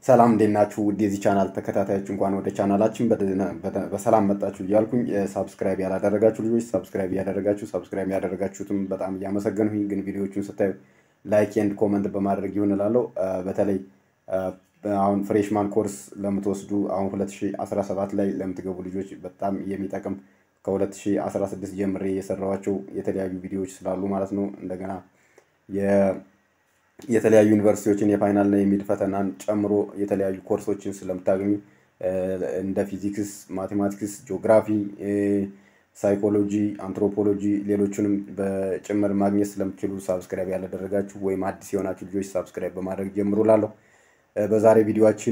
ሰላም እንዴት ናችሁ? ውድ የዚህ ቻናል ተከታታዮች እንኳን ወደ ቻናላችን በሰላም መጣችሁ እያልኩኝ ሳብስክራይብ ያላደረጋችሁ ልጆች ሳብስክራይብ እያደረጋችሁ ሳብስክራይብ ያደረጋችሁትም በጣም እያመሰገንሁኝ፣ ግን ቪዲዮዎቹን ስታዩ ላይክ ኤንድ ኮመንት በማድረግ ይሁን እላለሁ። በተለይ አሁን ፍሬሽማን ኮርስ ለምትወስዱ አሁን 2017 ላይ ለምትገቡ ልጆች በጣም የሚጠቅም ከ2016 ጀምሬ የሰራኋቸው የተለያዩ ቪዲዮዎች ስላሉ ማለት ነው እንደገና የተለያዩ ዩኒቨርሲቲዎችን የፋይናልና የሚድ ፈተናን ጨምሮ የተለያዩ ኮርሶችን ስለምታገኙ እንደ ፊዚክስ፣ ማቴማቲክስ፣ ጂኦግራፊ፣ ሳይኮሎጂ፣ አንትሮፖሎጂ ሌሎቹንም በጭምር ማግኘት ስለምትችሉ ሳብስክራይብ ያላደረጋችሁ ወይም አዲስ የሆናችሁ ልጆች ሳብስክራይብ በማድረግ ጀምሩ ላለሁ። በዛሬ ቪዲዮችን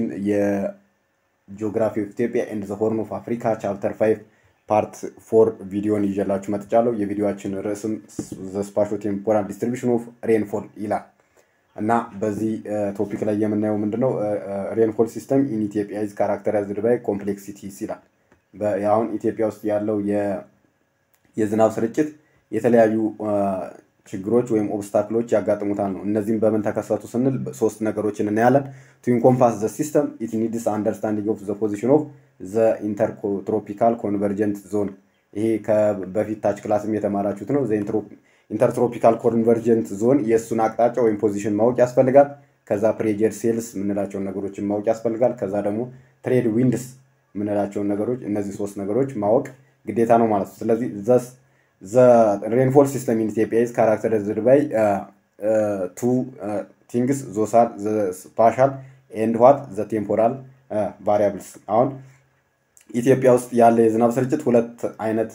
የጂኦግራፊ ኦፍ ኢትዮጵያ ኤንድ ዘ ሆርን ኦፍ አፍሪካ ቻፕተር ፋይቭ ፓርት ፎር ቪዲዮን ይዤላችሁ መጥቻለሁ። የቪዲዮችን ርዕስም ዘ ስፓሾ ቴምፖራል ዲስትሪቢሽን ኦፍ ሬንፎል ይላል። እና በዚህ ቶፒክ ላይ የምናየው ምንድነው ሬንፎል ሲስተም ኢን ኢትዮጵያ ኢዝ ካራክተራይዝድ ባይ ኮምፕሌክሲቲስ ይላል። አሁን ኢትዮጵያ ውስጥ ያለው የዝናብ ስርጭት የተለያዩ ችግሮች ወይም ኦብስታክሎች ያጋጥሙታል ነው። እነዚህም በምን ተከሰቱ ስንል ሶስት ነገሮችን እናያለን። ቱ ኢንኮምፓስ ዘ ሲስተም ኢት ኒድስ አንደርስታንዲንግ ኦፍ ዘ ፖዚሽን ኦፍ ዘ ኢንተርትሮፒካል ኮንቨርጀንት ዞን። ይሄ በፊት ታች ክላስም የተማራችሁት ነው። ኢንተርትሮፒካል ኮንቨርጀንት ዞን የእሱን አቅጣጫ ወይም ፖዚሽን ማወቅ ያስፈልጋል። ከዛ ፕሬጀር ሴልስ የምንላቸውን ነገሮችን ማወቅ ያስፈልጋል። ከዛ ደግሞ ትሬድ ዊንድስ የምንላቸውን ነገሮች እነዚህ ሶስት ነገሮች ማወቅ ግዴታ ነው ማለት ነው። ስለዚህ ዘስ ዘ ሬንፎል ሲስተም ኢን ኢትዮጵያ ኢዝ ካራክተራይዝድ ባይ ቱ ቲንግስ ዞሳል ስፓሻል ኤንድ ዋት ዘ ቴምፖራል ቫሪያብልስ አሁን ኢትዮጵያ ውስጥ ያለ የዝናብ ስርጭት ሁለት አይነት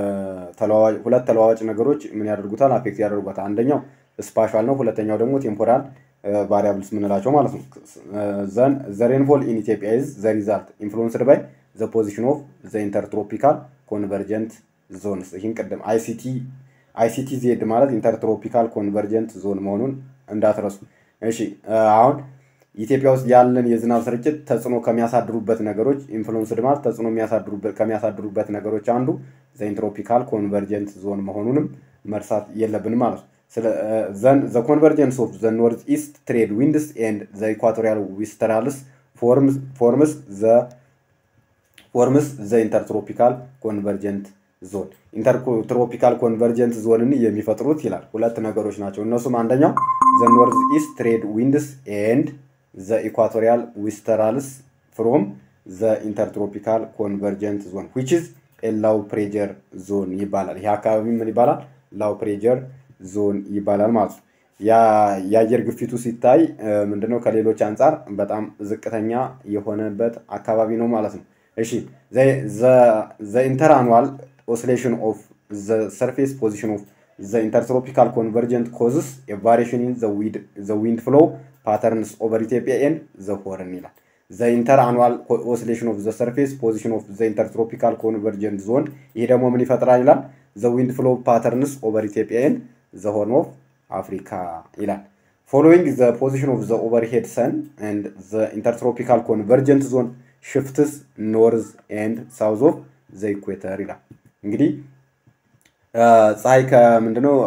ሁለት ተለዋዋጭ ነገሮች ምን ያደርጉታል አፌክት ያደርጓታል። አንደኛው ስፓሻል ነው፣ ሁለተኛው ደግሞ ቴምፖራል ቫሪያብልስ ምንላቸው ማለት ነው። ዘን ዘ ሬንፎል ኢን ኢትዮጵያ ኢዝ ዘ ሪዛልት ኢንፍሉንስድ ባይ ዘ ፖዚሽን ኦፍ ዘ ኢንተርትሮፒካል ኮንቨርጀንት ዞንስ። ይህን ቅድም አይሲቲ አይሲቲ ዜድ ማለት ኢንተርትሮፒካል ኮንቨርጀንት ዞን መሆኑን እንዳትረሱ። እሺ አሁን ኢትዮጵያ ውስጥ ያለን የዝናብ ስርጭት ተጽዕኖ ከሚያሳድሩበት ነገሮች ኢንፍሉንስድ ማለት ተጽዕኖ ከሚያሳድሩበት ነገሮች አንዱ ዘኢንትሮፒካል ኮንቨርጀንት ዞን መሆኑንም መርሳት የለብንም ማለት ነው። ዘን ዘ ኮንቨርጀንስ ኦፍ ዘ ኖርዝ ኢስት ትሬድ ዊንድስ ኤንድ ዘ ኢኳቶሪያል ዊስተራልስ ፎርምስ ዘ ፎርምስ ዘ ኢንተርትሮፒካል ኮንቨርጀንት ዞን ኢንተርትሮፒካል ኮንቨርጀንት ዞንን የሚፈጥሩት ይላል ሁለት ነገሮች ናቸው። እነሱም አንደኛው ዘ ኖርዝ ኢስት ትሬድ ዊንድስ ኤንድ ዘ ኢኳቶሪያል ዊስተራልስ ፍሮም ዘ ኢንተርትሮፒካል ኮንቨርጀንት ዞን ዊች ኢዝ ላው ፕሬጀር ዞን ይባላል። ይህ አካባቢ ምን ይባላል? ላው ፕሬጀር ዞን ይባላል ማለት ነው። የአየር ግፊቱ ሲታይ ምንድነው ከሌሎች አንጻር በጣም ዝቅተኛ የሆነበት አካባቢ ነው ማለት ነው። እሺ ዘ ኢንተርአኑዋል ኦሲሌሽን ኦፍ ዘ ሰርፌስ ፖዚሽን ኦፍ ዘ ኢንተርትሮፒካል ኮንቨርጀንት ኮዝስ ቫሪሽን ኢን ዘ ዊንድ ፍሎ ፓተርንስ ኦቨር ኢትዮጵያ ኤንድ ዘ ሆርን ይላል። ዘ ኢንተር አኑዋል ኦሲሌሽን ኦፍ ዘ ሰርፌስ ፖዚሽን ኦፍ ዘ ኢንተርትሮፒካል ኮንቨርጀንት ዞን ይሄ ደግሞ ምን ይፈጥራል ይላል። ዘ ዊንድ ፍሎ ፓተርንስ ኦቨር ኢትዮጵያ ኤንድ ዘ ሆርን ኦፍ አፍሪካ ይላል። ፎሎዊንግ ዘ ፖዚሽን ኦፍ ዘ ኦቨርሄድ ሰን ኤንድ ዘ ኢንተርትሮፒካል ኮንቨርጀንት ዞን ሽፍትስ ኖርዝ ኤንድ ሳውዝ ኦፍ ዘ ኢኩዌተር ይላል። እንግዲህ ፀሐይ ከምንድነው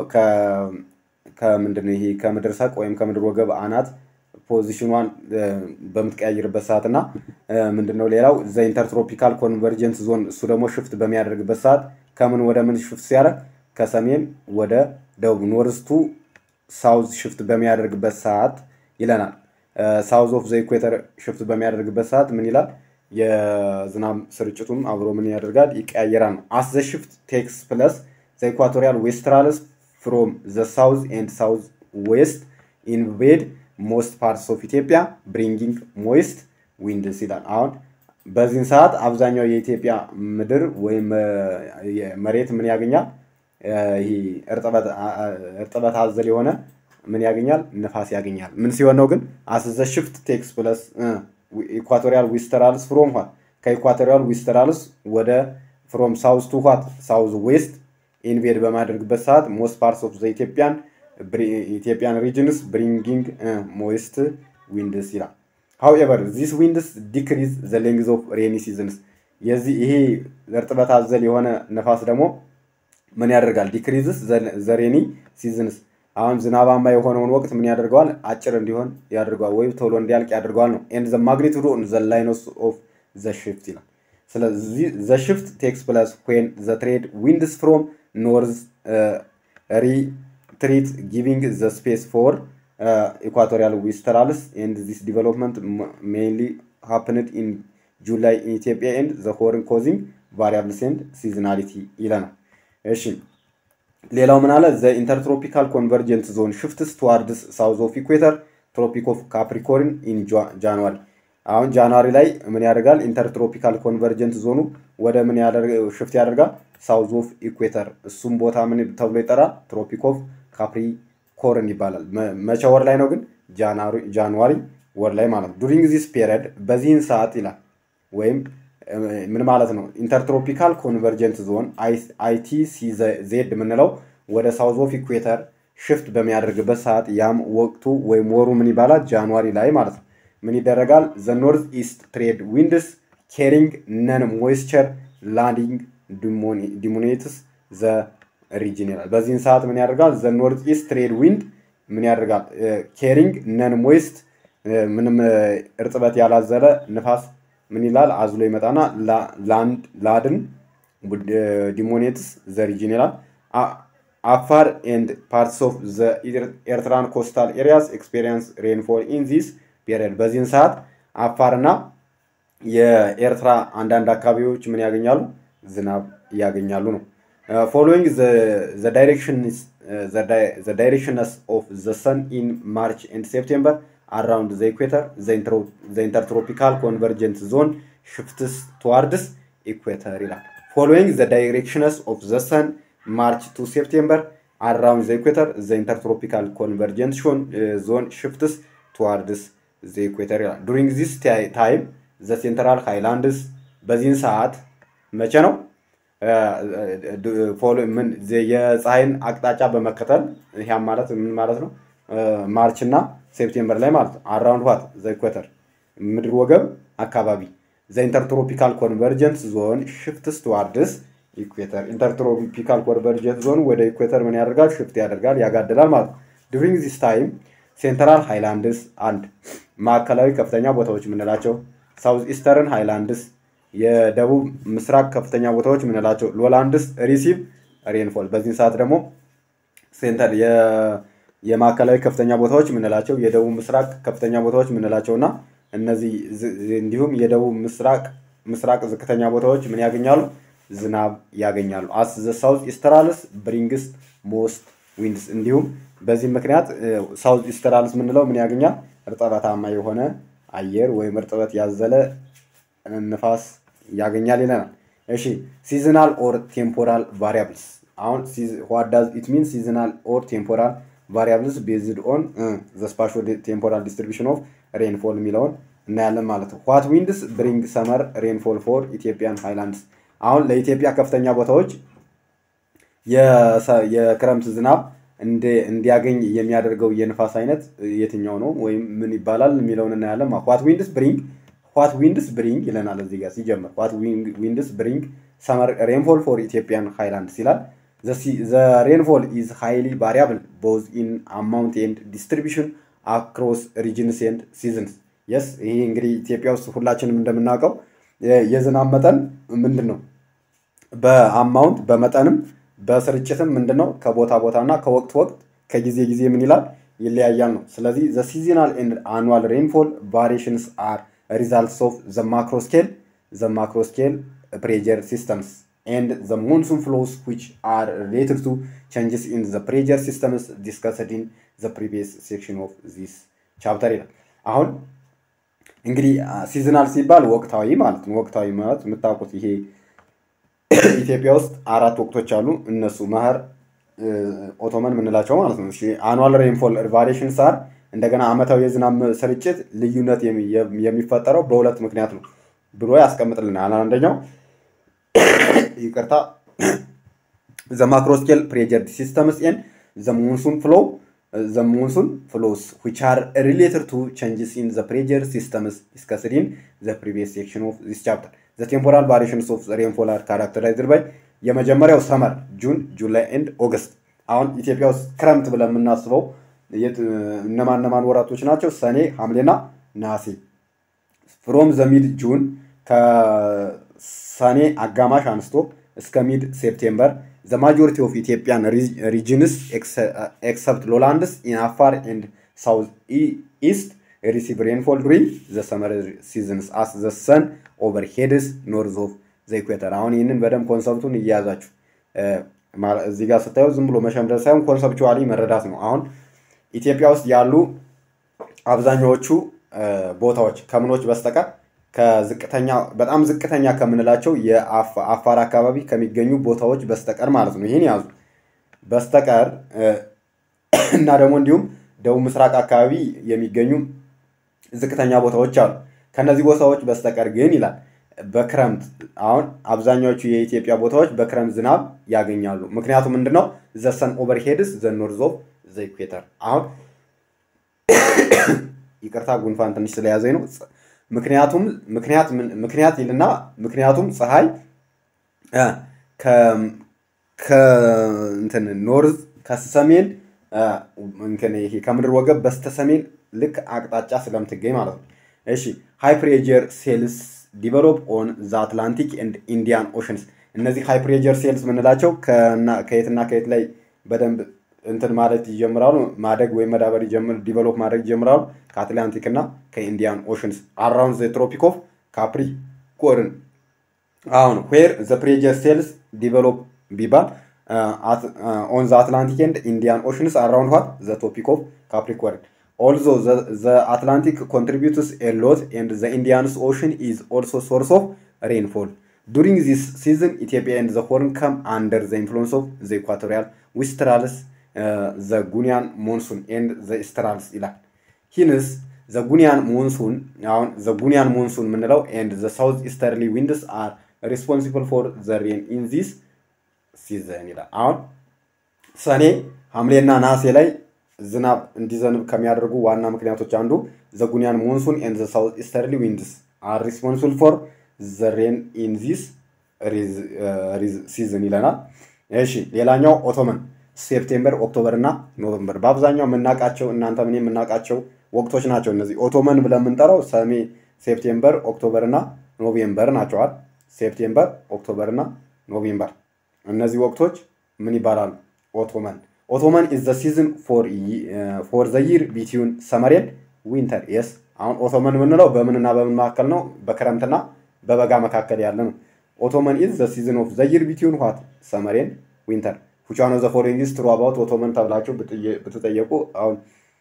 ከምንድነው ይሄ ከምድር ሰቅ ወይም ከምድር ወገብ አናት ፖዚሽኗን በምትቀያይርበት ሰዓት እና ምንድነው ሌላው ዘ ኢንተርትሮፒካል ኮንቨርጀንት ዞን እሱ ደግሞ ሽፍት በሚያደርግበት ሰዓት ከምን ወደ ምን ሽፍት ሲያደርግ ከሰሜን ወደ ደቡብ ኖርስቱ ሳውዝ ሽፍት በሚያደርግበት ሰዓት ይለናል። ሳውዝ ኦፍ ዘ ኢኩዌተር ሽፍት በሚያደርግበት ሰዓት ምን ይላል? የዝናብ ስርጭቱም አብሮ ምን ያደርጋል? ይቀያየራል ነው። አስ ዘ ሽፍት ቴክስ ፕለስ ዘ ኢኳቶሪያል ዌስትራልስ ፍሮም ዘ ሳውዝ ኤንድ ሳውዝ ዌስት ኢንቬድ ሞስት ፓርትስ ኦፍ ኢትዮጵያ ብሪንጊንግ ሞይስት ዊንድስ ይላል። አሁን በዚህን ሰዓት አብዛኛው የኢትዮጵያ ምድር ወይም መሬት ምን ያገኛል? ይሄ እርጥበት አዘል የሆነ ምን ያገኛል? ንፋስ ያገኛል። ምን ሲሆን ነው ግን አስዘ ሽፍት ቴክስ ፕለስ ኢኳቶሪያል ዊስተራልስ ፍሮም ኋት ከኢኳቶሪያል ዊስተራልስ ወደ ፍሮም ሳውዝ ቱ ኋት ሳውዝ ዌስት ኢንቬድ በማድረግበት ሰዓት ሞስት ፓርትስ ኦፍ ዘ ኢትዮጵያን ኢትዮጵያን ሪጅንስ ብሪንጊንግ ሞይስት ዊንድስ ይላል። ሃውኤቨር ዚስ ዊንድስ ዲክሪዝ ዘ ሌንግዝ ኦፍ ሬኒ ሲዝንስ የዚህ ይሄ እርጥበት አዘል የሆነ ነፋስ ደግሞ ምን ያደርጋል? ዲክሪዝስ ዘ ሬኒ ሲዝንስ አሁን ዝናባማ የሆነውን ወቅት ምን ያደርገዋል? አጭር እንዲሆን ያደርገዋል፣ ወይም ቶሎ እንዲያልቅ ያደርገዋል ነው። ኤንድ ዘ ማግኒቱድ ኦን ዘ ላይንስ ኦፍ ዘ ሽፍት ይላል። ስለዚህ ዘ ሽፍት ቴክስ ፕለስ ዌን ዘ ትሬድ ዊንድስ ፍሮም ኖርዝ ሪትሪት ጊቪንግ ዘ ስፔስ ፎር ኢኳቶሪያል ዊስተራልስ ኤንድ ዚስ ዲቨሎፕመንት ሜይንሊ ሃፕንድ ኢን ጁላይ ኢን ኢትዮጵያ ኤንድ ዘ ሆርን ኮዚንግ ቫሪያብልስ ኤንድ ሲዝናሊቲ ይለናል። እሺ ሌላው ምን አለ? ዘ ኢንተርትሮፒካል ኮንቨርጀንት ዞን ሽፍትስ ትዋርድስ ሳውዝ ኦፍ ኢኩዌተር ትሮፒክ ኦፍ ካፕሪኮርን ኢን ጃንዋሪ። አሁን ጃንዋሪ ላይ ምን ያደርጋል? ኢንተርትሮፒካል ኮንቨርጀንት ዞኑ ወደ ምን ሽፍት ያደርጋል? ሳውዝ ኦፍ ኢኩዌተር። እሱም ቦታ ምን ተብሎ ይጠራል? ትሮፒክ ኦፍ ካፕሪኮርን ይባላል። መቼ ወር ላይ ነው ግን? ጃንዋሪ ወር ላይ ማለት ነው። ዱሪንግ ዚስ ፔሪድ በዚህን ሰዓት ይላል ወይም ምን ማለት ነው? ኢንተርትሮፒካል ኮንቨርጀንት ዞን አይቲሲ ዜድ የምንለው ወደ ሳውዝ ኦፍ ኢኩዌተር ሽፍት በሚያደርግበት ሰዓት ያም ወቅቱ ወይም ወሩ ምን ይባላል? ጃንዋሪ ላይ ማለት ነው። ምን ይደረጋል? ዘ ኖርዝ ኢስት ትሬድ ዊንድስ ኬሪንግ ነን ሞይስቸር ላንዲንግ ዲሞኔትስ ዘ ሪጅን ይላል። በዚህን ሰዓት ምን ያደርጋል? ዘ ኖርዝ ኢስት ትሬድ ዊንድ ምን ያደርጋል? ኬሪንግ ነን ሞይስት ምንም እርጥበት ያላዘለ ንፋስ ምን ይላል? አዝሎ ይመጣና ላንድ ላድን ዲሞኔትስ ዘ ሪጅን ይላል። አፋር ኤንድ ፓርትስ ኦፍ ዘ ኤርትራን ኮስታል ኤሪያስ ኤክስፔሪንስ ሬንፎል ኢን ዚስ ፔሪየድ። በዚህን ሰዓት አፋርና የኤርትራ አንዳንድ አካባቢዎች ምን ያገኛሉ? ዝናብ ያገኛሉ ነው። ፎሎዊንግ ዘ ዳይሬክሽንስ ኦፍ ዘ ሰን ኢን ማርች ኤንድ ሴፕቴምበር አራውንድ ዘ ኢኩዌተር ዘ ኢንተርትሮፒካል ኮንቨርጀንት ዞን ሽፍትስ ትዋርድስ ኢኩዌተር ይላል። ፎሎዊንግ ዘ ዳይሬክሽንስ ኦፍ ዘ ሰን ማርች ቱ ሴፕቴምበር አራውንድ ዘ ኢኩዌተር ዘ ኢንተርትሮፒካል ኮንቨርጀንት ዞን ሽፍትስ ትዋርድስ ዘ ኢኩዌተር ይላል። ዱሪንግ ዚስ ታይም ዘ ሴንትራል ሃይላንድስ በዚህን ሰዓት መቼ ነው? የፀሐይን አቅጣጫ በመከተል ይህም ማለት ምን ማለት ነው? ማርች እና ሴፕቴምበር ላይ ማለት ነው። አራውንድ ዋት ዘ ኢኩዌተር ምድር ወገብ አካባቢ ዘ ኢንተርትሮፒካል ኮንቨርጀንት ዞን ሽፍትስ ትዋርድስ ኢኩዌተር። ኢንተርትሮፒካል ኮንቨርጀንት ዞን ወደ ኢኩዌተር ምን ያደርጋል? ሽፍት ያደርጋል፣ ያጋድላል ማለት ነው። ዱሪንግ ዚስ ታይም ሴንትራል ሃይላንድስ አንድ ማዕከላዊ ከፍተኛ ቦታዎች የምንላቸው ሳውዝ ኢስተርን ሃይላንድስ የደቡብ ምስራቅ ከፍተኛ ቦታዎች የምንላቸው ሎላንድስ ሪሲቭ ሬንፎል በዚህ ሰዓት ደግሞ ሴንተር የማዕከላዊ ከፍተኛ ቦታዎች የምንላቸው የደቡብ ምስራቅ ከፍተኛ ቦታዎች የምንላቸው እና እነዚህ እንዲሁም የደቡብ ምስራቅ ምስራቅ ዝቅተኛ ቦታዎች ምን ያገኛሉ? ዝናብ ያገኛሉ። አስ ዘ ሳውዝ ኢስተራልስ ብሪንግስ ሞስት ዊንድስ እንዲሁም በዚህ ምክንያት ሳውዝ ኢስተራልስ የምንለው ምን ያገኛል? እርጥበታማ የሆነ አየር ወይም እርጥበት ያዘለ ንፋስ ያገኛል ይለናል። እሺ ሲዝናል ኦር ቴምፖራል ቫሪያብልስ አሁን ዋት ዳዝ ኢት ሚን ሲዝናል ኦር ቴምፖራል ቫሪያብልስ ቤዝድ ኦን ዘ ስፓሾ ቴምፖራል ዲስትሪቢሽን ኦፍ ሬንፎል የሚለውን እናያለን ማለት ነው። ዋት ዊንድስ ብሪንግ ሰመር ሬንፎል ፎር ኢትዮጵያን ሃይላንድስ አሁን ለኢትዮጵያ ከፍተኛ ቦታዎች የክረምት ዝናብ እንዲያገኝ የሚያደርገው የንፋስ አይነት የትኛው ነው ወይም ምን ይባላል የሚለውን እናያለን። ዋት ዊንድስ ብሪንግ ዋት ዊንድስ ብሪንግ ይለናል እዚህ ጋር ሲጀምር ዋት ዊንድስ ብሪንግ ሰመር ሬንፎል ፎር ኢትዮጵያን ሃይላንድስ ይላል። ዘ ሬንፎል ኢዝ ሃይሊ ቫሪያብል ቦዝ ኢን አማውንት ኤንድ ዲስትሪቢሽን አክሮስ ሪጅንስ ኤንድ ሲዝንስ የስ ይሄ እንግዲህ ኢትዮጵያ ውስጥ ሁላችንም እንደምናውቀው የዝናብ መጠን ምንድን ነው? በአማውንት በመጠንም በስርጭትም ምንድን ነው ከቦታ ቦታ እና ከወቅት ወቅት ከጊዜ ጊዜ ምን ይላል ይለያያል ነው። ስለዚህ ዘ ሲዝናል ኤንድ አኑዋል ሬንፎል ቫሪሽንስ አር ሪዛልትስ ኦፍ ዘ ማክሮ ስኬል ዘ ማክሮ ስኬል ፕሬጀር ሲስተምስ ኤንድ ዘ ሞንሱን ፍሎስ ዊች አር ሪሌትድ ቱ ቼንጅስ ኢን ዘ ፕሬጀር ሲስተምስ ዲስከስድ ኢን ዘ ፕሪቪየስ ሴክሽን ኦፍ ዚስ ቻፕተር ይላል። አሁን እንግዲህ ሲዝናል ሲባል ወቅታዊ ማለት ነው። ወቅታዊ ማለት የምታውቁት ይሄ ኢትዮጵያ ውስጥ አራት ወቅቶች አሉ። እነሱ መኸር፣ ኦቶመን የምንላቸው ማለት ነው። አኑዋል ሬንፎል ቫሪሽን ሳር እንደገና አመታዊ የዝናብ ስርጭት ልዩነት የሚፈጠረው በሁለት ምክንያት ነው ብሎ ያስቀምጥልናል። አንደኛው ይቅርታ ዘ ማክሮስኬል ፕሬጀር ሲስተምስ ኤን ዘ ሞንሱን ፍሎ ዘ ሞንሱን ፍሎስ ዊች አር ሪሌትድ ቱ ቼንጅስ ኢን ዘ ፕሬጀር ሲስተምስ ዲስከስድ ኢን ዘ ፕሪቪየስ ሴክሽን ኦፍ ዚስ ቻፕተር ዘ ቴምፖራል ቫሪሽንስ ኦፍ ሬንፎል አር ካራክተራይዝድ ባይ የመጀመሪያው ሰመር ጁን፣ ጁላይ ኤንድ ኦገስት አሁን ኢትዮጵያ ውስጥ ክረምት ብለን የምናስበው እነማን እነማን ወራቶች ናቸው? ሰኔ፣ ሐምሌና ነሐሴ። ፍሮም ዘ ሚድ ጁን ከሰኔ አጋማሽ አንስቶ እስከ ሚድ ሴፕቴምበር ዘ ማጆሪቲ ኦፍ ኢትዮጵያን ሪጅንስ ኤክሰፕት ሎላንድስ ኢን አፋር ኤንድ ሳውዝ ኢስት ሪሲቭ ሬንፎል ዱሪንግ ዘ ሰመር ሲዝንስ አስ ዘ ሰን ኦቨር ሄድስ ኖርዝ ኦፍ ዘ ኢኩዌተር። አሁን ይህንን በደንብ ኮንሰፕቱን እየያዛችሁ እዚህ ጋር ስታየው ዝም ብሎ መሸምደድ ሳይሆን ኮንሰፕቹዋሊ መረዳት ነው። አሁን ኢትዮጵያ ውስጥ ያሉ አብዛኛዎቹ ቦታዎች ከምኖች በስተቀር ከዝቅተኛ በጣም ዝቅተኛ ከምንላቸው የአፋር አካባቢ ከሚገኙ ቦታዎች በስተቀር ማለት ነው። ይህን ያዙ በስተቀር እና ደግሞ እንዲሁም ደቡብ ምስራቅ አካባቢ የሚገኙ ዝቅተኛ ቦታዎች አሉ። ከነዚህ ቦታዎች በስተቀር ግን ይላል በክረምት አሁን አብዛኛዎቹ የኢትዮጵያ ቦታዎች በክረምት ዝናብ ያገኛሉ። ምክንያቱም ምንድነው ዘሰን ኦቨርሄድስ ዘ ኖርዝ ኦፍ ዘ ኢኩዌተር። አሁን ይቅርታ ጉንፋን ትንሽ ስለያዘኝ ነው። ምክንያቱም ምክንያት ምክንያት ይልና ምክንያቱም ፀሐይ ከእንትን ኖርዝ ከሰሜን ይሄ ከምድር ወገብ በስተሰሜን ልክ አቅጣጫ ስለምትገኝ ማለት ነው። እሺ ሃይ ፕሬጀር ሴልስ ዲቨሎፕ ኦን ዘ አትላንቲክ ኤንድ ኢንዲያን ኦሽንስ። እነዚህ ሃይ ፕሬጀር ሴልስ ምንላቸው ከየትና ከየት ላይ በደንብ እንትን ማለት ይጀምራሉ ማደግ ወይም መዳበር ይጀምር ዲቨሎፕ ማድረግ ይጀምራሉ ከአትላንቲክ እና ከኢንዲያን ኦሽንስ አራውንድ ዘ ትሮፒክ ኦፍ ካፕሪኮርን። አሁን ዌር ዘ ፕሬጀር ሴልስ ዲቨሎፕ ቢባል ኦን ዘ አትላንቲክ ኤንድ ኢንዲያን ኦሽንስ አራውንድ ዋት ዘ ቶፒክ ኦፍ ካፕሪኮርን ኦልዞ ዘ አትላንቲክ ኮንትሪቢዩትስ ኤ ሎት ኤንድ ዘ ኢንዲያንስ ኦሽን ኢዝ ኦልሶ ሶርስ ኦፍ ሬንፎል ዱሪንግ ዚስ ሲዝን ኢትዮጵያ ኤንድ ዘ ሆርን ከም አንደር ዘ ኢንፍሉንስ ኦፍ ዘ ኢኳቶሪያል ዊስትራልስ ዘ ጉኒያን ሞንሱን ኤንድ ዘ ኢስትራልስ ይላል። ሂንስ ዘ ጉኒያን ሞንሱን አሁን ዘ ጉኒያን ሞንሱን የምንለው ኤንድ ዘ ሳውዝ ኢስተርሊ ዊንድስ አር ሪስፖንሲብል ፎር ዘ ሬን ኢን ዚስ ሲዘን ይላል። አሁን ሰኔ ሐምሌና ነሐሴ ላይ ዝናብ እንዲዘንብ ከሚያደርጉ ዋና ምክንያቶች አንዱ ዘ ጉኒያን ሞንሱን ኤንድ ዘ ሳውዝ ኢስተርሊ ዊንድስ አር ሪስፖንሲብል ፎር ዘ ሬን ኢን ዚስ ሲዝን ይለናል። እሺ ሌላኛው ኦቶመን ሴፕቴምበር፣ ኦክቶበር እና ኖቨምበር በአብዛኛው የምናውቃቸው እናንተ ምን የምናውቃቸው ወቅቶች ናቸው። እነዚህ ኦቶመን ብለን የምንጠራው ሰሜ፣ ሴፕቴምበር፣ ኦክቶበር እና ኖቬምበር ናቸዋል። ሴፕቴምበር፣ ኦክቶበር እና ኖቬምበር እነዚህ ወቅቶች ምን ይባላሉ? ኦቶመን ኦቶመን ኢዝ ዘ ሲዝን ፎር ዘ ይር ቢትዊን ሰመር ኤንድ ዊንተር የስ አሁን ኦቶመን የምንለው በምንና በምን መካከል ነው? በክረምትና በበጋ መካከል ያለ ነው። ኦቶመን ኢዝ ዘ ሲዝን ኦፍ ዘ ይር ቢትዊን ዋት ሰመር ኤንድ ዊንተር which one of the following is true about ኦቶመን ተብላችሁ ብትጠየቁ አሁን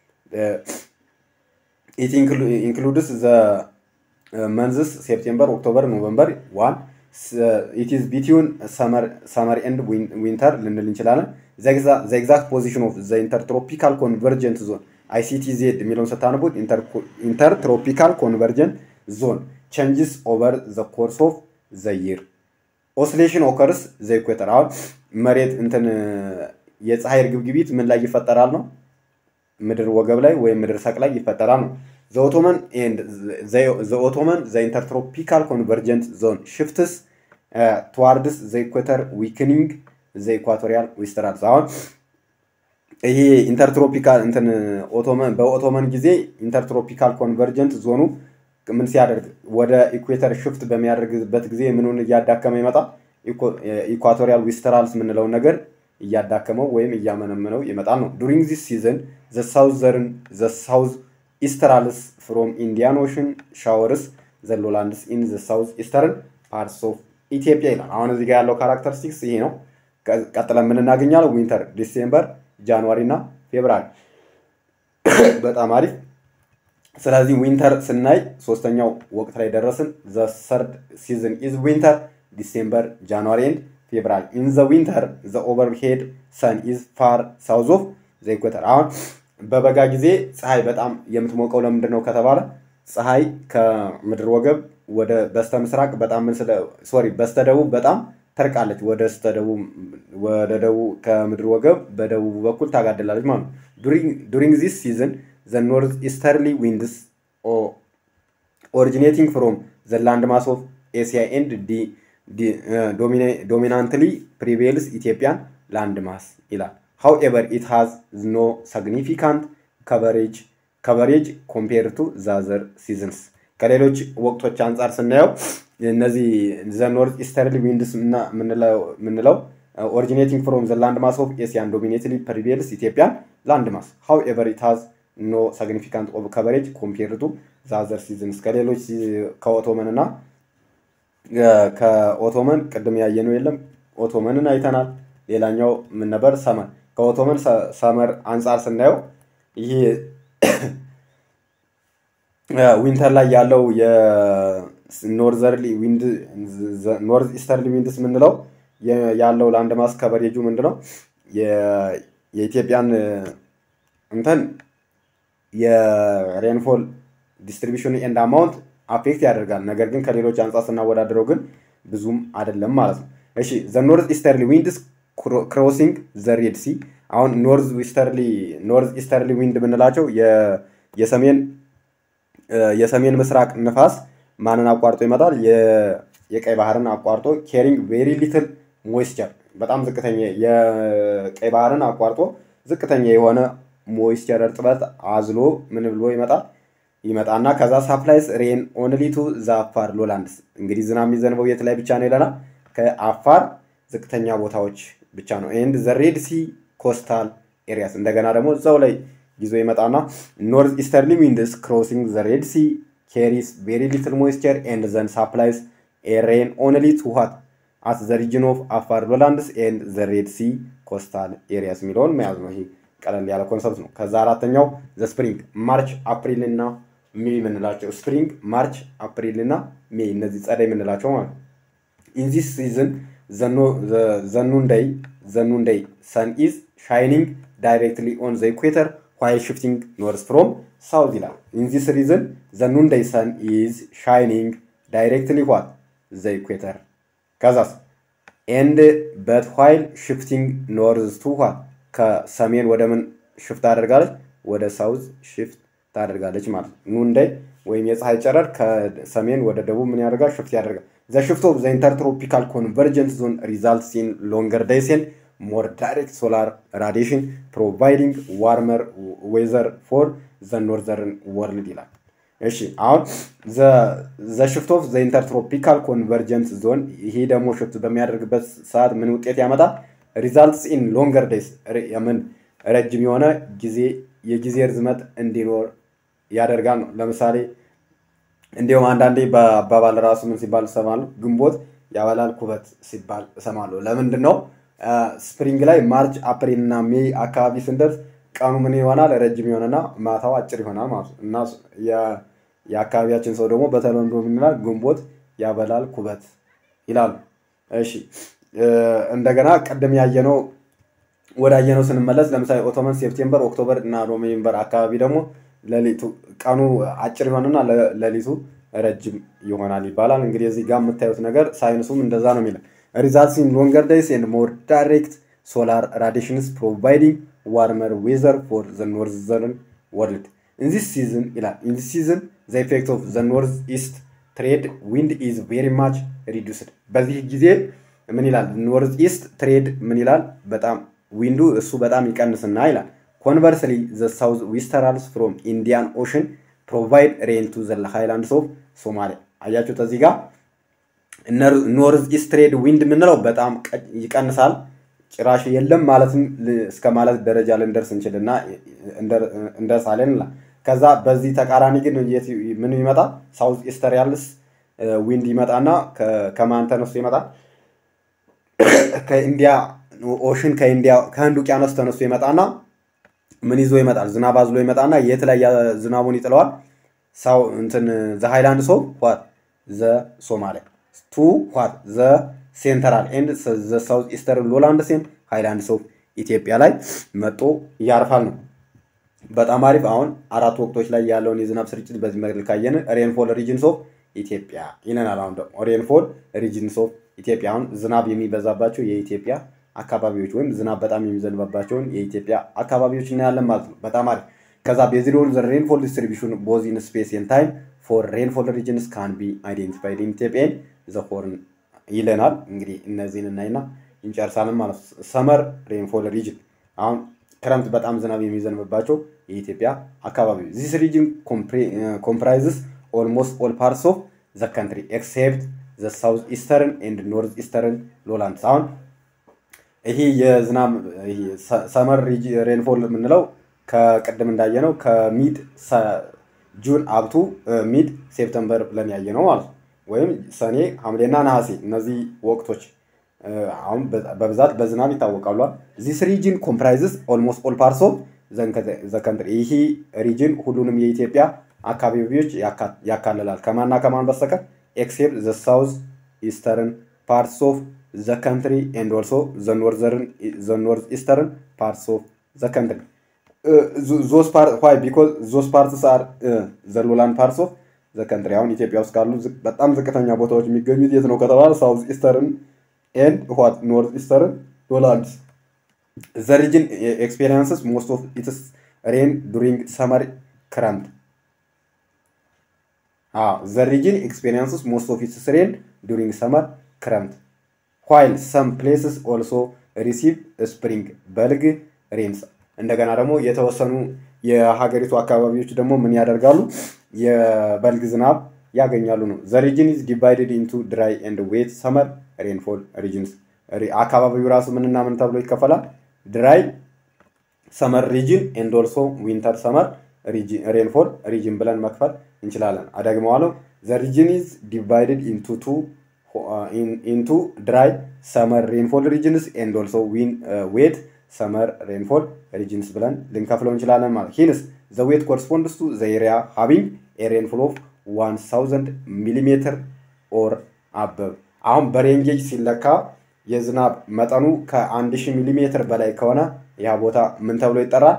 ኢት ኢንክሉድስ ዘ መንዝስ ሴፕቴምበር ኦክቶበር ኖቨምበር ዋን ኢት ኢዝ ቢትዊን ሰመር ኤንድ ዊንተር ልንል እንችላለን ዘ ኤግዛክት ፖዚሽን ኦፍ ዘ ኢንተርትሮፒካል ኮንቨርጀንት ዞን አይሲቲ ዜድ የሚለውን ስታነቡት ኢንተርትሮፒካል ኮንቨርጀንት ዞን ቼንጅስ ኦቨር ዘ ኮርስ ኦፍ ዘ ይር ኦስሌሽን ኦከርስ ዘ ኢኩዌተር አሁን መሬት እንትን የፀሐይ እርግብግቢት ምን ላይ ይፈጠራል ነው ምድር ወገብ ላይ ወይም ምድር ሰቅ ላይ ይፈጠራል ነው ዘኦቶመን ዘኦቶመን ዘ ኢንተርትሮፒካል ኮንቨርጀንት ዞን ሽፍትስ ትዋርድስ ዘ ኢኩዌተር ዊክኒንግ ዘ ኢኳቶሪያል ዊስተራልስ አሁን ይሄ ኢንተርትሮፒካል እንትን ኦቶመን በኦቶመን ጊዜ ኢንተርትሮፒካል ኮንቨርጀንት ዞኑ ምን ሲያደርግ ወደ ኢኩዌተር ሽፍት በሚያደርግበት ጊዜ ምኑን እያዳከመ ይመጣል? ኢኳቶሪያል ዊስተራልስ የምንለውን ነገር እያዳከመው ወይም እያመነመነው ይመጣል ነው። ዱሪንግ ዚስ ሲዝን ዘ ሳውዘርን ዘ ሳውዝ ኢስተራልስ ፍሮም ኢንዲያን ኦሽን ሻወርስ ዘ ሎላንድስ ኢን ዘ ሳውዝ ኢስተርን ፓርትስ ኦፍ ኢትዮጵያ ይላል። አሁን እዚህ ጋር ያለው ካራክተሪስቲክስ ይሄ ነው። ቀጥለን ምን እናገኛለን? ዊንተር ዲሴምበር፣ ጃንዋሪ እና ፌብራሪ። በጣም አሪፍ። ስለዚህ ዊንተር ስናይ ሶስተኛው ወቅት ላይ ደረስን። ዘ ሰርድ ሲዝን ኢዝ ዊንተር ዲሴምበር ጃንዋሪ ኤንድ ፌብራሪ ኢን ዘ ዊንተር ዘ ኦቨርሄድ ሰን ኢዝ ፋር ሳውዝ ኦፍ ዘ ኢኩዌተር። አሁን በበጋ ጊዜ ፀሐይ በጣም የምትሞቀው ለምንድን ነው ከተባለ ፀሐይ ከምድር ወገብ ወደ በስተ ምስራቅ በጣም ምን ስለ ሶሪ በስተ ደቡብ በጣም ተርቃለች። ወደ ስተ ደቡብ ወደ ደቡብ ከምድር ወገብ በደቡብ በኩል ታጋድላለች ማለት ነው። ዱሪንግ ዚስ ሲዝን ዘ ኖርዝ ኢስተርሊ ዊንድስ ኦሪጂኔቲንግ ፍሮም ዘ ላንድ ማስ ኦፍ ኤሲያ ኤንድ ዲ ዶሚናንትሊ ፕሪቬልስ ኢትዮጵያን ላንድ ማስ ይላል። however it has no significant coverage coverage compared to the other seasons ከሌሎች ወቅቶች አንጻር ስናየው እነዚህ ዘ ኖርዝ ኢስተርሊ ዊንድስ የምንለው ኦሪጂኔቲንግ ፍሮም ዘ ላንድ ማስ ኦፍ ኤሲያን ዶሚኔትሊ ፕሪቬልስ ኢትዮጵያን ላንድ ማስ ሃው ኤቨር ኢት ሃዝ ኖ ሳግኒፊካንት ኦፍ ከቨሬጅ ኮምፔር ቱ ዛዘር ሲዝንስ ከሌሎች ከኦቶመን እና ከኦቶመን ቅድም ያየነው የለም ኦቶመንን አይተናል። ሌላኛው ምን ነበር? ሰመር ከኦቶመን ሰመር አንጻር ስናየው ይህ ዊንተር ላይ ያለው የኖርዘርሊ ዊንድ ኖርዝ ኢስተርሊ ዊንድስ የምንለው ያለው ላንድ ማስ ከቨሬጁ ምንድን ነው? የኢትዮጵያን እንትን የሬንፎል ዲስትሪቢሽን ኤንድ አማውንት አፌክት ያደርጋል። ነገር ግን ከሌሎች አንጻር ስናወዳድረው ግን ብዙም አይደለም ማለት ነው። እሺ ዘ ኖርዝ ኢስተርሊ ዊንድስ ክሮሲንግ ዘ ሬድ ሲ አሁን ኖርዝ ኢስተርሊ ኖርዝ ኢስተርሊ ዊንድ የምንላቸው የሰሜን የሰሜን ምስራቅ ንፋስ ማንን አቋርጦ ይመጣል? የቀይ ባህርን አቋርጦ ኬሪንግ ቬሪ ሊትል ሞይስቸር በጣም ዝቅተኛ የቀይ ባህርን አቋርጦ ዝቅተኛ የሆነ ሞይስቸር እርጥበት አዝሎ ምን ብሎ ይመጣል ይመጣና ከዛ ሳፕላይስ ሬን ኦንሊ ቱ ዘ አፋር ሎላንድስ እንግዲህ ዝናብ የሚዘንበው የት ላይ ብቻ ነው ይለናል ከአፋር ዝቅተኛ ቦታዎች ብቻ ነው ኤንድ ዘ ሬድ ሲ ኮስታል ኤሪያስ እንደገና ደግሞ እዛው ላይ ይዞ ይመጣና ኖርዝ ኢስተርሊ ዊንድስ ክሮሲንግ ዘ ሬድ ሲ ኬሪስ ቬሪ ሊትል ሞይስቸር ኤንድ ዘን ሳፕላይስ ሬን ኦንሊ ቱ ዋት አት ዘ ሪጅን ኦፍ አፋር ሎላንድስ ኤንድ ዘ ሬድ ሲ ኮስታል ኤሪያስ የሚለውን መያዝ ነው። ይሄ ቀለል ያለ ኮንሰፕት ነው። ከዛ አራተኛው ዘ ስፕሪንግ ማርች፣ አፕሪል እና ሜይ የምንላቸው ስፕሪንግ፣ ማርች፣ አፕሪል እና ሜይ እነዚህ ጸደይ የምንላቸው ማለት ነው። ኢን ዚስ ሲዝን ዘኑንደይ ዘኑንደይ ሰን ኢዝ ሻይኒንግ ዳይሬክትሊ ኦን ዘ ኢኩዌተር ዋይል ሽፍቲንግ ኖርዝ ፍሮም ሳውዝ ይላል። ኢን ዚስ ሪዝን ዘኑንደይ ሰን ኢዝ ሻይኒንግ ዳይሬክትሊ ዋት ዘ ኢኩዌተር ከዛስ ኤንድ በት ዋይል ሽፍቲንግ ኖርዝ ቱ ዋት ከሰሜን ወደ ምን ሽፍት ታደርጋለች? ወደ ሳውዝ ሽፍት ታደርጋለች ማለት ነው። ኑንደይ ወይም የፀሐይ ጨረር ከሰሜን ወደ ደቡብ ምን ያደርጋል? ሽፍት ያደርጋል። ዘ ሽፍት ኦፍ ዘ ኢንተርትሮፒካል ኮንቨርጀንስ ዞን ሪዛልትስ ኢን ሎንገር ዴይስ ኤንድ ሞር ዳይሬክት ሶላር ራዲሽን ፕሮቫይዲንግ ዋርመር ዌዘር ፎር ዘ ኖርዘርን ወርልድ ይላል። እሺ አሁን ዘ ሽፍት ኦፍ ዘ ኢንተርትሮፒካል ኮንቨርጀንስ ዞን ይሄ ደግሞ ሽፍት በሚያደርግበት ሰዓት ምን ውጤት ያመጣል? ሪዛልትስ ኢን ሎንገር ዴይስ ምን ረጅም የሆነ ጊዜ የጊዜ ርዝመት እንዲኖር ያደርጋል ነው። ለምሳሌ እንዲሁም አንዳንዴ በአባባል ራሱ ምን ሲባል እሰማለሁ፣ ግንቦት ያበላል ኩበት ሲባል እሰማለሁ። ለምንድን ነው? ስፕሪንግ ላይ ማርች፣ አፕሪል እና ሜይ አካባቢ ስንደርስ ቀኑ ምን ይሆናል? ረጅም ይሆንና ማታው አጭር ይሆናል ማለት ነው እና የአካባቢያችን ሰው ደግሞ በተለምዶ ምን ይላል? ግንቦት ያበላል ኩበት ይላሉ። እሺ እንደገና ቅድም ያየነው ወደ አየነው ስንመለስ ለምሳሌ ኦቶመን ሴፕቴምበር፣ ኦክቶበር እና ኖቬምበር አካባቢ ደግሞ ሌሊቱ ቀኑ አጭር ይሆንና ሌሊቱ ረጅም ይሆናል ይባላል። እንግዲህ እዚህ ጋር የምታዩት ነገር ሳይንሱም እንደዛ ነው የሚለው ሪዛልትስ ኢን ሎንገር ዴይስ ኤንድ ሞር ዳይሬክት ሶላር ራዲሽንስ ፕሮቫይዲንግ ዋርመር ዌዘር ፎር ዘ ኖርዘርን ወርልድ ኢን ዚስ ሲዝን ይላል ኢን ዚስ ሲዝን ዘ ኢፌክት ኦፍ ዘ ኖርዝ ኢስት ትሬድ ዊንድ ኢዝ ቬሪ ማች ሪዱስድ በዚህ ጊዜ ምን ይላል ኖርዝ ኢስት ትሬድ ምን ይላል በጣም ዊንዱ እሱ በጣም ይቀንስና ይላል ኮንቨርስሊ ዘ ሳውዝ ዊስተራልስ ፍሮም ኢንዲያን ኦሽን ፕሮቫይድ ሬን ቱ ዘ ሃይላንድስ ኦፍ ሶማሊያ አያችሁት እዚህ ጋር ኖርዝ ኢስት ትሬድ ዊንድ የምንለው በጣም ይቀንሳል ጭራሽ የለም ማለትም እስከ ማለት ደረጃ ልንደርስ እንችልና እንደርሳለን ይላል ከዛ በዚህ ተቃራኒ ግን ምን ይመጣል ሳውዝ ኢስተሪያልስ ዊንድ ይመጣና ከማን ተነስቶ ይመጣል ከኢንዲያ ኦሽን ከኢንዲያ ከህንድ ውቅያኖስ ተነስቶ ይመጣና ምን ይዞ ይመጣል? ዝናብ አዝሎ ይመጣና የት ላይ ዝናቡን ይጥለዋል? ሳው እንትን ዘ ሃይላንድ ሶፍ ዋት ዘ ሶማሊያ ቱ ዋት ዘ ሴንትራል ኤንድ ዘ ሳውዝ ኢስተርን ሎላንድ ሴን ሃይላንድ ሶፍ ኢትዮጵያ ላይ መጦ ያርፋል ነው። በጣም አሪፍ። አሁን አራት ወቅቶች ላይ ያለውን የዝናብ ስርጭት በዚህ መልክ ካየን ሬንፎል ሪጅንስ ኦፍ ኢትዮጵያ ይለናል። አሁን ደግሞ ሬንፎል ሪጅንስ ኦፍ ኢትዮጵያ አሁን ዝናብ የሚበዛባቸው የኢትዮጵያ አካባቢዎች ወይም ዝናብ በጣም የሚዘንባባቸውን የኢትዮጵያ አካባቢዎች እናያለን ማለት ነው። በጣም አሪፍ። ከዛ ቤዝድ ኦን ዘ ሬንፎል ዲስትሪቢሽን ቦዝ ኢን ስፔስ ኤንድ ታይም ፎር ሬንፎል ሪጅንስ ካን ቢ አይዴንቲፋይድ ኢን ኢትዮጵያ ዘ ሆርን ይለናል። እንግዲህ እነዚህን እናይና እንጨርሳለን ማለት ነው። ሰመር ሬንፎል ሪጅን አሁን ክረምት በጣም ዝናብ የሚዘንብባቸው የኢትዮጵያ አካባቢ ዚስ ሪጅን ኮምፕራይዝስ ኦልሞስት ኦል ፓርትስ ኦፍ ዘ ካንትሪ ኤክሴፕት ዘ ሳውዝ ኢስተርን ኤንድ ኖርዝ ኢስተርን ሎላንድስ አሁን ይሄ የዝናብ ሰመር ሬንፎል የምንለው ከቅድም እንዳየነው ከሚድ ጁን አብቱ ሚድ ሴፕተምበር ብለን ያየ ነው ማለት ነው። ወይም ሰኔ፣ ሐምሌና ነሐሴ እነዚህ ወቅቶች አሁን በብዛት በዝናብ ይታወቃሉ። ዚስ ሪጅን ኮምፕራይዝስ ኦልሞስት ኦል ፓርትስ ኦፍ ዘ ካንትሪ። ይህ ሪጅን ሁሉንም የኢትዮጵያ አካባቢዎች ያካልላል ከማና ከማን በስተቀር ኤክሴፕት ዘ ሳውዝ ኢስተርን ፓርትስ ኦፍ ዘ ካንትሪ ኤንድ ኦልሶ ዘ ኖርዝ ኢስተርን ፓርትስ ኦፍ ዘ ካንትሪ ዞስ ዋይ ቢኮዝ ዞስ ፓርትስ አር ዘ ሎላንድ ፓርትስ ኦፍ ዘ ካንትሪ። አሁን ኢትዮጵያ ውስጥ ካሉ በጣም ዝቅተኛ ቦታዎች የሚገኙት የት ነው ከተባለ ሳውዝ ኢስተርን ኤንድ ዋት ኖርዝ ኢስተርን ሎላንድስ። ዘ ሪጅን ኤክስፔሪንስስ ሞስት ኦፍ ኢትስ ሬን ዱሪንግ ሰመር ክረምት ዘ ሪጅን ኤክስፔሪንስስ ሞስት ኦፍ ኢትስ ሬን ዱሪንግ ሰመር ክረምት ዋይል ሰም ፕሌስስ ኦልሶ ሪሲቭ ስፕሪንግ በልግ ሬንስ እንደገና ደግሞ የተወሰኑ የሀገሪቱ አካባቢዎች ደግሞ ምን ያደርጋሉ? የበልግ ዝናብ ያገኛሉ ነው። ዘ ሪጅን ኢዝ ዲቫይድድ ኢንቱ ድራይ ኤንድ ዌት ሰመር ሬንፎል ሪጅንስ። አካባቢው ራሱ ምንና ምን ተብሎ ይከፈላል? ድራይ ሰመር ሪጅን ኤንድ ኦልሶ ዊንተር ሰመር ሬንፎል ሪጅን ብለን መክፈል እንችላለን። አደግመዋለሁ። ዘ ሪጅን ኢዝ ዲቫይድድ ኢንቱ ቱ ኢንቱ ድራይ ሰመር ሬንፎል ሪጅንስ ኤንድ ኦልሶ ዌት ሰመር ሬንፎል ሪጅንስ ብለን ልንከፍለው እንችላለን ማለት ሂንስ ዘ ዌት ኮረስፖንድስ ቱ ዘ ኤሪያ ሃቪንግ ኤ ሬንፎል ኦፍ ዋን ሳውዘንድ ሚሊሜትር ኦር አበብ። አሁን በሬንጌጅ ሲለካ የዝናብ መጠኑ ከአንድ ሺህ ሚሊሜትር በላይ ከሆነ ያ ቦታ ምን ተብሎ ይጠራል?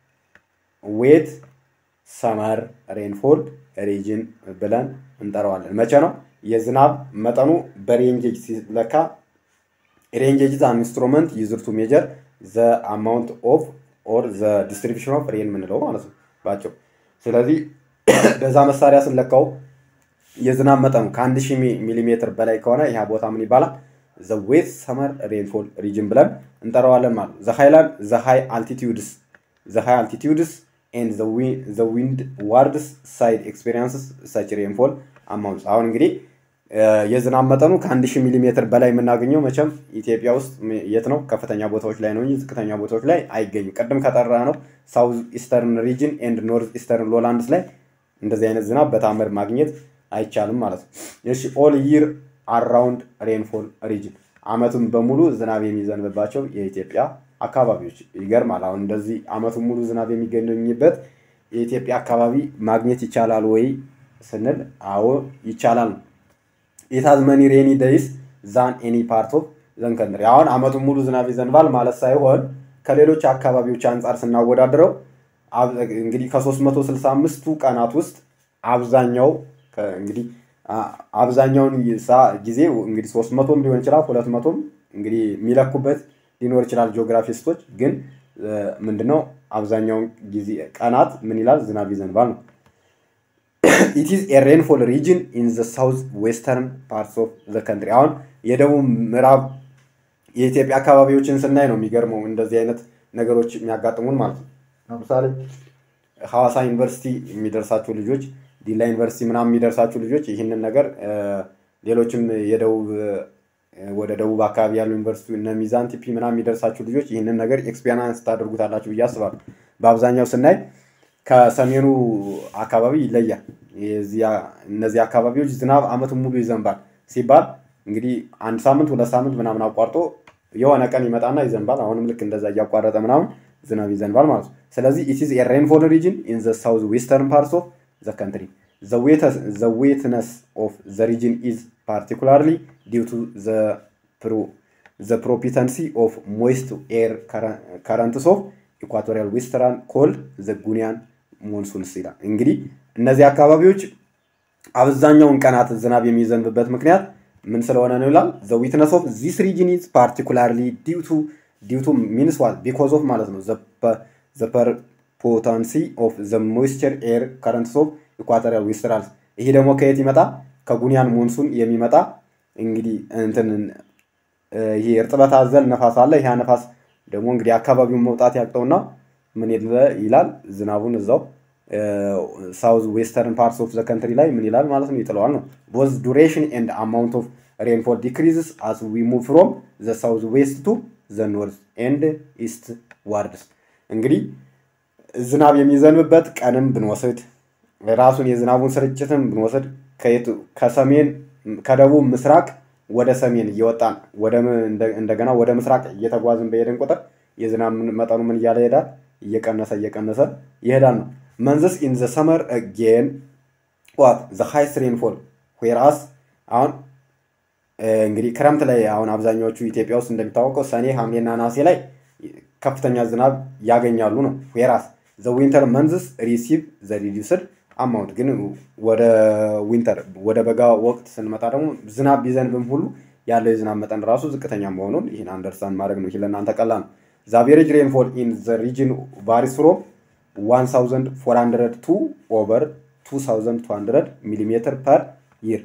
ዌት ሰመር ሬንፎል ሪጅን ብለን እንጠራዋለን። መቼ ነው የዝናብ መጠኑ በሬንጌጅ ሲለካ? ሬንጌጅ አን ኢንስትሩመንት ዩዝድ ቱ ሜጀር ዘ አማውንት ኦፍ ኦር ዘ ዲስትሪቢሽን ኦፍ ሬን የምንለው ማለት ነው ባቸው። ስለዚህ በዛ መሳሪያ ስንለካው የዝናብ መጠኑ ከአንድ ሺህ ሚሊሜትር በላይ ከሆነ ያ ቦታ ምን ይባላል? ዘ ዌት ሰመር ሬንፎል ሪጅን ብለን እንጠራዋለን ማለት ነው። ዘ ሃይላንድ ዘ ሃይ አልቲቲዩድስ ዘ ሃይ አልቲቲዩድስ ኤንድ ዘ ዊንድ ዋርድስ ሳይድ ኤክስፔሪንስስ ሰች ሬንፎል አማውንትስ አሁን እንግዲህ የዝናብ መጠኑ ከአንድ ሺህ ሚሊ ሜትር በላይ የምናገኘው መቼም ኢትዮጵያ ውስጥ የት ነው? ከፍተኛ ቦታዎች ላይ ነው እንጂ ዝቅተኛ ቦታዎች ላይ አይገኙም። ቅድም ከጠራ ነው ሳውዝ ኢስተርን ሪጅን ኤንድ ኖርዝ ኢስተርን ሎላንድስ ላይ እንደዚህ አይነት ዝናብ በታምር ማግኘት አይቻልም ማለት ነው። እሺ ኦል ይር አራውንድ ሬንፎል ሪጅን አመቱን በሙሉ ዝናብ የሚዘንብባቸው የኢትዮጵያ አካባቢዎች ይገርማል። አሁን እንደዚህ አመቱን ሙሉ ዝናብ የሚገኝበት የኢትዮጵያ አካባቢ ማግኘት ይቻላል ወይ ስንል አዎ ይቻላል ነው። ኢት ሃዝ መኒ ሬኒ ደይስ ዛን ኤኒ ፓርት ኦፍ ዘን ከንትሪ። አሁን አመቱን ሙሉ ዝናብ ይዘንባል ማለት ሳይሆን ከሌሎች አካባቢዎች አንጻር ስናወዳድረው እንግዲህ ከ365ቱ ቀናት ውስጥ አብዛኛው እንግዲህ አብዛኛውን ጊዜ እንግዲህ 300ም ሊሆን ይችላል 200ም እንግዲህ የሚለኩበት ሊኖር ይችላል ጂኦግራፊስቶች። ግን ምንድነው አብዛኛውን ጊዜ ቀናት ምን ይላል ዝናብ ይዘንባል ነው። ኢት ኢዝ ኤ ሬንፎል ሪጅን ኢን ዘ ሳውዝ ዌስተርን ፓርትስ ኦፍ ዘ ከንትሪ። አሁን የደቡብ ምዕራብ የኢትዮጵያ አካባቢዎችን ስናይ ነው የሚገርመው እንደዚህ አይነት ነገሮች የሚያጋጥሙን ማለት ነው። ለምሳሌ ሐዋሳ ዩኒቨርሲቲ የሚደርሳቸው ልጆች፣ ዲላ ዩኒቨርሲቲ ምናምን የሚደርሳቸው ልጆች ይህንን ነገር ሌሎችም የደቡብ ወደ ደቡብ አካባቢ ያሉ ዩኒቨርሲቲ እነ ሚዛን ቲፒ ምናምን የሚደርሳችሁ ልጆች ይህንን ነገር ኤክስፔሪንስ ታደርጉታላችሁ ብዬ አስባለሁ። በአብዛኛው ስናይ ከሰሜኑ አካባቢ ይለያል። እነዚህ አካባቢዎች ዝናብ አመቱን ሙሉ ይዘንባል ሲባል እንግዲህ አንድ ሳምንት ሁለት ሳምንት ምናምን አቋርጦ የሆነ ቀን ይመጣና ይዘንባል። አሁንም ልክ እንደዛ እያቋረጠ ምናምን ዝናብ ይዘንባል ማለት ነው። ስለዚህ ኢት ኢዝ ኤ ሬንፎል ሪጅን ኢን ዘ ሳውዝ ዌስተርን ፓርትስ ኦፍ ዘ ካንትሪ ዘ ዌትነስ ኦፍ ዘ ሪጅን ኢዝ ፓርቲኩላርሊ ዲው ቱ ዘ ፕሮፒተንሲ ኦፍ ሞይስት ኤር ከረንትስ ኦፍ ኢኳቶሪያል ዌስተርን ኮልድ ዘ ጉኒያን ሞንሱንስ ይላል። እንግዲህ እነዚህ አካባቢዎች አብዛኛውን ቀናት ዝናብ የሚዘንብበት ምክንያት ምን ስለሆነ ነው ይላል። ዘ ዊትነስ ኦፍ ዚስ ሪጅን ኢዝ ፓርቲኩላርሊ ዲው ቱ ዲው ቱ ሚንስ ዋት ቢኮዝ ኦፍ ማለት ነው ዘ ፐርፖታንሲ ኦፍ ዘ ሞይስቸር ኤር ከረንትስ ኦፍ ኢኳቶሪያል ዌስተራልስ። ይሄ ደግሞ ከየት ይመጣ? ከጉኒያን ሞንሱን የሚመጣ እንግዲህ እንትን ይሄ እርጥበት አዘል ነፋስ አለ። ይህ ነፋስ ደግሞ እንግዲህ አካባቢውን መውጣት ያቅተውና ምን ይላል ዝናቡን እዛው ሳውዝ ዌስተርን ፓርትስ ኦፍ ዘ ከንትሪ ላይ ምን ይላል ማለት ነው ይጥለዋል ነው ቦዝ ዱሬሽን ኤንድ አማውንት ኦፍ ሬንፎል ዲክሪዝስ አስ ዊ ሙቭ ፍሮም ዘ ሳውዝ ዌስት ቱ ዘ ኖርዝ ኤንድ ኢስት ዋርድስ እንግዲህ ዝናብ የሚዘንብበት ቀንም ብንወስድ ራሱን የዝናቡን ስርጭትም ብንወስድ ከሰሜን ከደቡብ ምስራቅ ወደ ሰሜን እየወጣን እንደገና ወደ ምስራቅ እየተጓዝን በሄድን ቁጥር የዝናብ መጠኑ ምን እያለ ይሄዳል? እየቀነሰ እየቀነሰ ይሄዳል ነው። መንዝስ ኢን ዘ ሰመር አጌን ዋት ዘ ሃይስት ሬንፎል ዌራስ አሁን እንግዲህ ክረምት ላይ አሁን አብዛኛዎቹ ኢትዮጵያ ውስጥ እንደሚታወቀው ሰኔ፣ ሐምሌና ነሐሴ ላይ ከፍተኛ ዝናብ ያገኛሉ ነው። ዌራስ ዘ ዊንተር መንዝስ ሪሲቭ ዘ ሪዲዩስድ አማውንት ግን ወደ ዊንተር ወደ በጋ ወቅት ስንመጣ ደግሞ ዝናብ ቢዘንብም ሁሉ ያለው የዝናብ መጠን ራሱ ዝቅተኛ መሆኑን ይህን አንደርስታንድ ማድረግ ነው። ይህ ለእናንተ ቀላል ነው። ዘ አቬሬጅ ሬንፎል ኢን ዘ ሪጅን ቫሪስ ፍሮም 1400 ቱ ኦቨር 2200 ሚሊሜትር ፐር ይር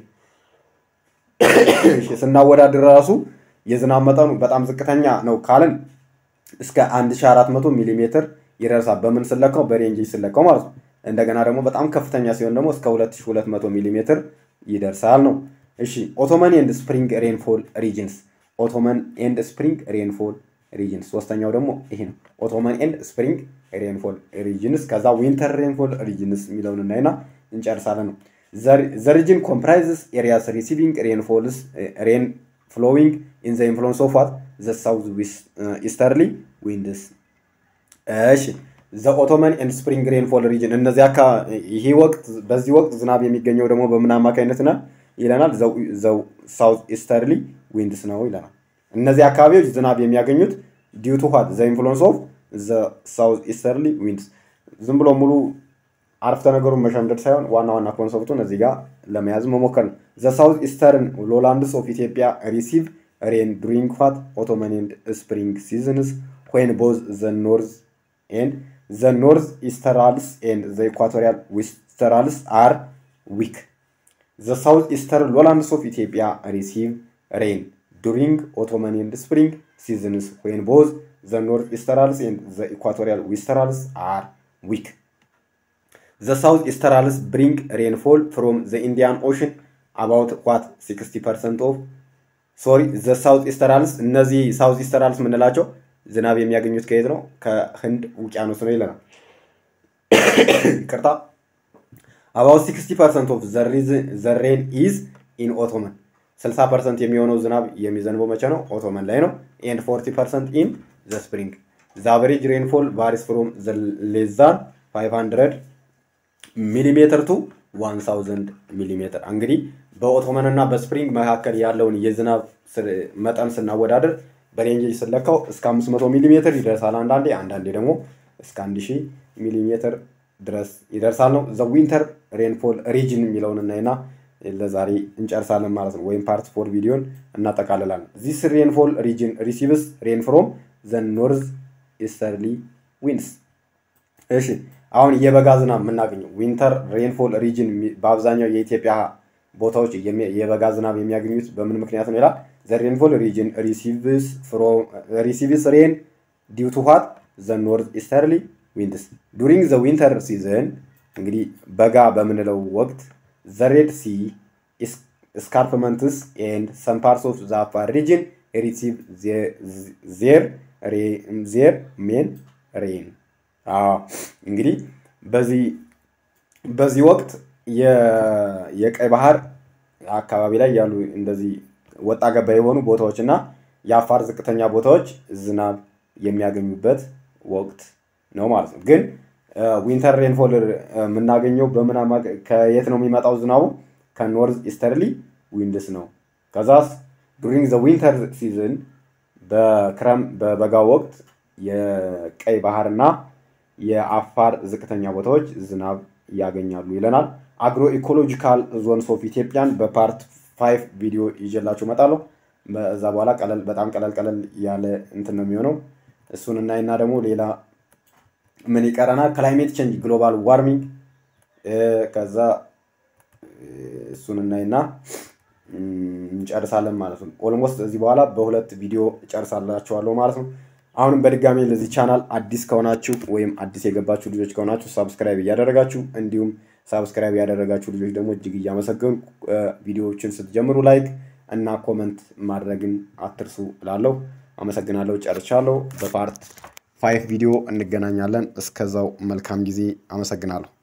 ስናወዳድር ራሱ የዝናብ መጠኑ በጣም ዝቅተኛ ነው ካልን እስከ 1400 ሚሊ ሜትር ይደርሳል። በምን ስለካው? በሬንጅ ስለካው ማለት ነው። እንደገና ደግሞ በጣም ከፍተኛ ሲሆን ደግሞ እስከ 2200 ሚሊ ሜትር ይደርሳል ነው። እሺ ኦቶመን ኤንድ ስፕሪንግ ሬንፎል ሪጅንስ ኦቶመን ኤንድ ስፕሪንግ ሬንፎል ሪጅንስ ሶስተኛው ደግሞ ይሄ ነው። ኦቶመን ኤንድ ስፕሪንግ ሬንፎል ሪጅንስ ከዛ ዊንተር ሬንፎል ሪጅንስ የሚለውን እናይና እንጨርሳለን ነው። ዘ ሪጅን ኮምፕራይዝስ ኤሪያስ ሪሲቪንግ ሬንፎልስ ሬን ፍሎዊንግ ኢን ዘ ኢንፍሉንስ ኦፍ ዋት ዘ ሳውዝ ኢስተርሊ ዊንድስ እሺ ዘ ኦቶመን ኤንድ ስፕሪንግ ሬንፎል ሪጅን እነዚህ አካ ይሄ ወቅት በዚህ ወቅት ዝናብ የሚገኘው ደግሞ በምን አማካኝነት ነው ይለናል። ዘው ሳውዝ ኢስተርሊ ዊንድስ ነው ይለናል። እነዚህ አካባቢዎች ዝናብ የሚያገኙት ዲዩ ቱ ዋት ዘ ኢንፍሉንስ ኦፍ ዘ ሳውዝ ኢስተርሊ ዊንድስ። ዝም ብሎ ሙሉ አረፍተ ነገሩን መሸምደድ ሳይሆን ዋና ዋና ኮንሰፕቱን እዚህ ጋር ለመያዝ መሞከር ነው። ዘ ሳውዝ ኢስተርን ሎላንድስ ኦፍ ኢትዮጵያ ሪሲቭ ሬን ዱሪንግ ዋት ኦቶመን ኤንድ ስፕሪንግ ሲዝንስ ዌን ቦዝ ዘ ኖርዝ ኤንድ ዘ ኖርዝ ኢስተራልስ ኤንድ ዘ ኢኳቶሪያል ዊስተራልስ አር ዊክ ዘ ሳውዝ ኢስተርን ሎላንድስ ኦፍ ኢትዮጵያ ሪሲቭ ሬን ዱሪንግ ኦቶመን ኤንድ ስፕሪንግ ሲዝንስ ዌን ቦዝ ዘ ኖርዝ ኢስተራልስ ኤንድ ዘ ኢኳቶሪያል ዊስተራልስ አር ዊክ ዘ ሳውዝ ኢስተራልስ ብሪንግ ሬንፎል ፍሮም ዘ ኢንዲያን ኦሽን አባውት ዋት 60 ፐርሰንት ኦፍ ሶሪ ዘ ሳውዝ ኢስተራልስ እነዚህ ሳውዝ ኢስተራልስ የምንላቸው ዝናብ የሚያገኙት ከየት ነው? ከህንድ ውቅያኖስ ነው ይለናል። ይቅርታ አባውት 60 ፐርሰንት ኦፍ ዘ ሬን ኢዝ ኢን ኦቶመን 60 ፐርሰንት የሚሆነው ዝናብ የሚዘንበው መቼ ነው? ኦቶመን ላይ ነው። ኤንድ 40 ፐርሰንት ኢን ዘ ስፕሪንግ ዘ አቨሬጅ ሬንፎል ቫሪስ ፍሮም ዘ ሌዛን 500 ሚሊሜትር ቱ 1000 ሚሊሜትር። እንግዲህ በኦቶመን እና በስፕሪንግ መካከል ያለውን የዝናብ መጠን ስናወዳደር በሬንጅ ስለካው እስከ 500 ሚሊሜትር ይደርሳል። አንዳንዴ አንዳንዴ ደግሞ እስከ 1000 ሚሊሜትር ድረስ ይደርሳል ነው። ዘ ዊንተር ሬንፎል ሪጅን የሚለውን እናይና ለዛሬ እንጨርሳለን ማለት ነው። ወይም ፓርት ፎር ቪዲዮን እናጠቃልላለን። ዚስ ሬንፎል ሪጅን ሪሲቭስ ሬን ፍሮም ዘ ኖርዝ ኢስተርሊ ዊንድስ። እሺ አሁን የበጋ ዝናብ የምናገኘው ዊንተር ሬንፎል ሪጅን በአብዛኛው የኢትዮጵያ ቦታዎች የበጋ ዝናብ የሚያገኙት በምን ምክንያት ነው ይላል። ዘ ሬንፎል ሪጅን ሪሲቭስ ሬን ዲው ቱ ዋት ዘ ኖርዝ ኢስተርሊ ዊንድስ ዱሪንግ ዘ ዊንተር ሲዝን እንግዲህ በጋ በምንለው ወቅት ዘ ሬድ ሲ ስካርፕመንትስ ኤንድ ሰም ፓርትስ ኦፍ ዘ አፋር ሪጅን ሪሲቭ ዜር ዜር ሜን ሬን እንግዲህ በዚህ በዚህ ወቅት የቀይ ባህር አካባቢ ላይ ያሉ እንደዚህ ወጣ ገባ የሆኑ ቦታዎች እና የአፋር ዝቅተኛ ቦታዎች ዝናብ የሚያገኙበት ወቅት ነው ማለት ነው። ግን ዊንተር ሬንፎል የምናገኘው በምን ከየት ነው የሚመጣው ዝናቡ? ከኖርዝ ኢስተርሊ ዊንድስ ነው። ከዛስ ዱሪንግ ዘ ዊንተር ሲዝን በክረም በበጋ ወቅት የቀይ ባህርና የአፋር ዝቅተኛ ቦታዎች ዝናብ ያገኛሉ ይለናል። አግሮ ኢኮሎጂካል ዞንስ ኦፍ ኢትዮጵያን በፓርት ፋይቭ ቪዲዮ ይዤላችሁ እመጣለሁ። በዛ በኋላ ቀለል በጣም ቀለል ቀለል ያለ እንትን ነው የሚሆነው። እሱን እናይና ደግሞ ሌላ ምን ይቀረናል? ክላይሜት ቼንጅ ግሎባል ዋርሚንግ ከዛ እሱን እናይና እንጨርሳለን ማለት ነው። ኦልሞስት እዚህ በኋላ በሁለት ቪዲዮ እጨርሳላችኋለሁ ማለት ነው። አሁንም በድጋሚ ለዚህ ቻናል አዲስ ከሆናችሁ ወይም አዲስ የገባችሁ ልጆች ከሆናችሁ ሳብስክራይብ እያደረጋችሁ እንዲሁም ሳብስክራይብ ያደረጋችሁ ልጆች ደግሞ እጅግ እያመሰገኑ ቪዲዮዎችን ስትጀምሩ ላይክ እና ኮመንት ማድረግን አትርሱ እላለሁ። አመሰግናለሁ። ጨርሻለሁ። በፓርት ፋይቭ ቪዲዮ እንገናኛለን። እስከዛው መልካም ጊዜ። አመሰግናለሁ።